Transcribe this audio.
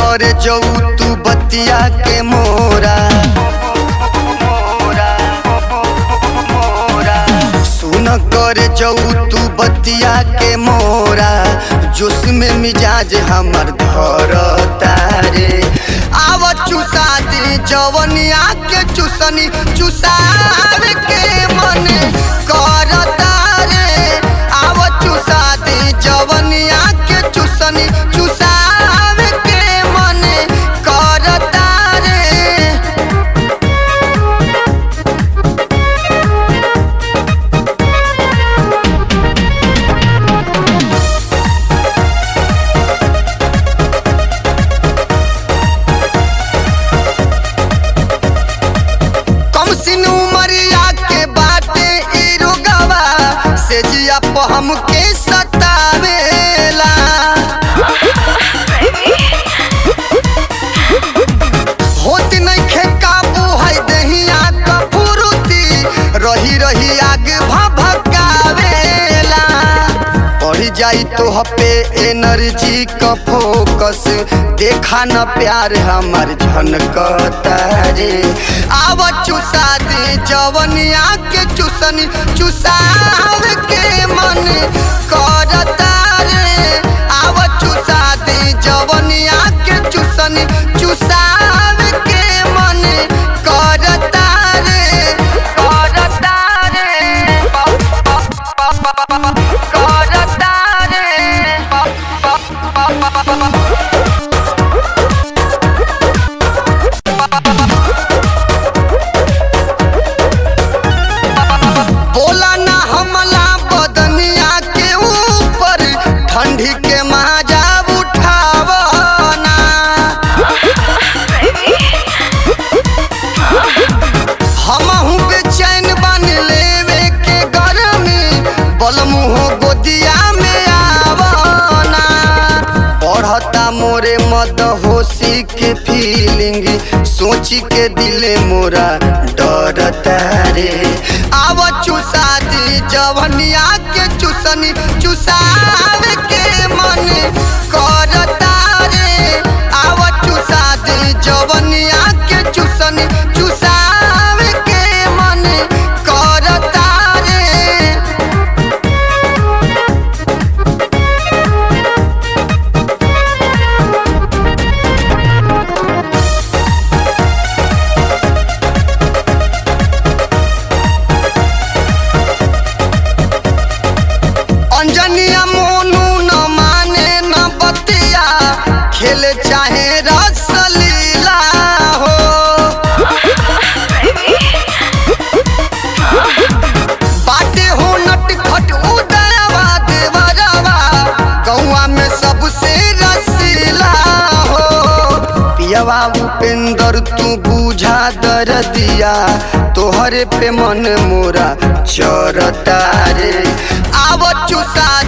करे जऊ तू बतिया के मोरा सुन करे जऊ तू बतिया के मोरा जोश में मिजाज हमर धर तारे आव चुसा दे जवनिया के चुसनी चुसाव के मन कर तारे आव चुसा दे जवनिया के चुसनी चुसाव के मन कर तारे कम सिन उमरिया के बाटे ई रोगवा से जिया प हमके सतावेला होत नइखे काबू है दहिया क फुरुती रही रही आग भभकावेला बढ़ जाई तो हपे एनर्जी क फोकस देखा न प्यार हमर झनकता रे आव चुसा दे जवनिया के चुसनी चुसाव के मन करता रे आव चुसा दे जवनिया के चुसनी चुसाव के मन करता रे करता रे करता बोला ना हमला बदनिया के ऊपर ठंडी के माजा उठावना हमहू बेचैन बन लेवे के गरमी बलमुहो गोदिया में आवना बढ़ता मोरे मद होशी के फीलिंग सोची के दिले मोरा डरता रे आव चुसा दी जवनिया के चुसनी चुसाव के मन करता रे आव चुसा दी जवनिया के चुसनी चुसाव के मन करता रे अंजनिया मोनू न माने न बतिया खेले चाहे रसलीला हो बाटे हो नट खट उदयवा देवरवा गौआ में सबसे रसीला हो पियवा उपेंद्र तू बुझा दर दिया तोहरे पे मन मोरा चरता रे आव चुसा